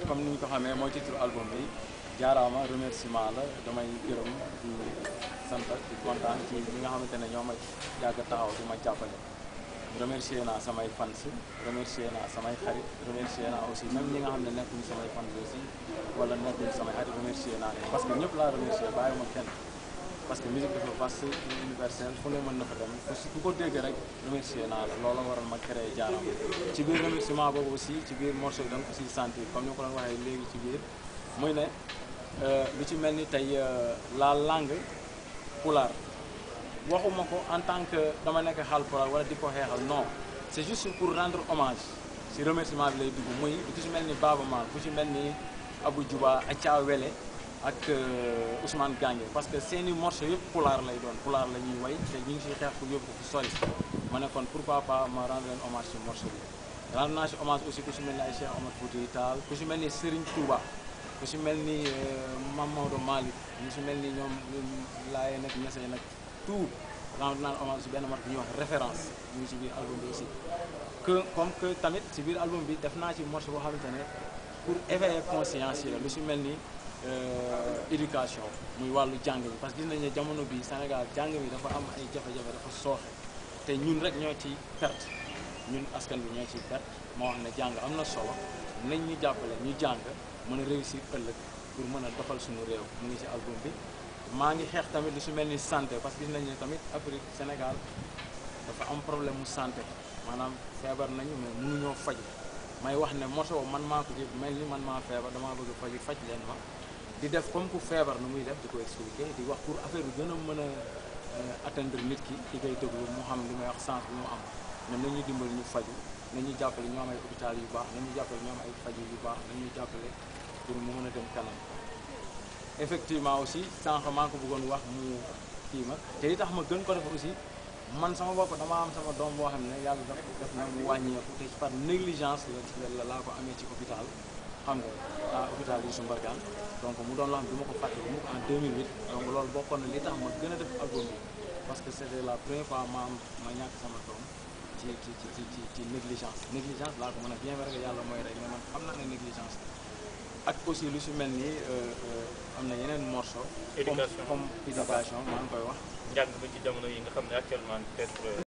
comme ni ñu ko xamee mooy titre album bi jaaraama remerciement la damay gërëm di sant di kontaan ci ñi nga xamante ne ñoo ma yàgg taxaw di ma jàppale remercier naa samay fans remercier naa samay xarit remercier naa aussi même ñi nga xam ne nekkuñu samay fans aussi wala nekkuñu samay xarit remercier naa leen parce que ñëpp laa remercier bàyyi ma kenn parce que musique dafa vaste universel fu ne mën na fa dem ku ko dégg rek remercier naa la loolu waral ma créé jaaraama ci biir remerciement boobu aussi ci biir morceau bi da nga ko siy sentir comme ni ma ko doon waxee léegi ci biir muy ne lu ci mel ni tey la langue pulaar waxuma ko en tant que dama nekk Haalpulaar wala di ko xeexal non c'est juste pour rendre hommage si remerciement bi lay dugg muy ku ci mel ni Baaba Maal ku ci mel ni Abou Djouba Acha Wele ak Ousmane Gange parce que seeni morceau yëpp pulaar lay doon pulaar la ñuy way te ñu ngi siy xeex pour yóbbu ko fu sori ma ne kon pourquoi pas ma rendre leen hommage si morceau bi rendre naa si hommage aussi ku si mel ni ay Cheikh Omar Foutiyou Tall ku si mel ni Serigne Touba ku si mel ni Mame Maodo Malick ñu si mel ni ñoom laayee nag ñesee nag tout rendre naa hommage si benn morceau bu ñuy wax référence ñu ngi si biir album bi aussi que comme que tamit si biir album bi def naa ci morceau boo xamante ne pour éveiller conscience yi la lu si mel ni éducation muy wàllu jàng bi parce que gis nañ ne jamono bi Sénégal jàng bi dafa am ay jafe-jafe dafa sooxe te ñun rek ñoo ci perte ñun askan bi ñoo ci perte moo wax ne jàng am na solo nañ ñu jàppale ñu jàng mën a réussir ëllëg pour mën a doxal suñu réew mu ngi ci album bi maa ngi xeex tamit lu su mel ni santé parce que gis nañ ne tamit Afrique Sénégal dafa am problème mu santé maanaam feebar nañu mais mënuñoo faj may wax ne morceau man maa ko jël mel ni man maa feebar damaa bëgg faju faj leen ma di def comme ku feebar nu muy def di ko expliquer di wax pour affaire bi gën a mën a atteindre nit ki ki koy déglu mu xam li may wax sens bi mu am ne nañuy dimbali ñu faju nañuy jàppale ñu am ay hôpital yu baax nañuy jàppale ñu am ay faju yu baax nañuy jàppale pour mu mën a dem kanam effectivement aussi sànq maa ko bëggoon wax mu kii ma te li tax ma gën ko def aussi man sama bopp dama am sama doom boo xam ne yàlla daf def na mu wàññeeku te par négligence la laa ko amee ci hôpital xam nga ah hôpital Youssou Mbargane donc mu doon loo xam ne du ma ko fàtte bu mu ko en 2008 donc loolu bokkoon na li tax ma gën a def album bi parce que c'était la première fois ma am ma ñàkk sama doom ci ci ci ci ci négligence négligence laa ko mën a bien vrai que yàlla mooy rey mais man xam naa ne négligence ak aussi lu si mel ni am na yeneen morceau comme comme éducation maa ngi koy wax njàng ba ci jamono yi nga xam ne actuellement peut-être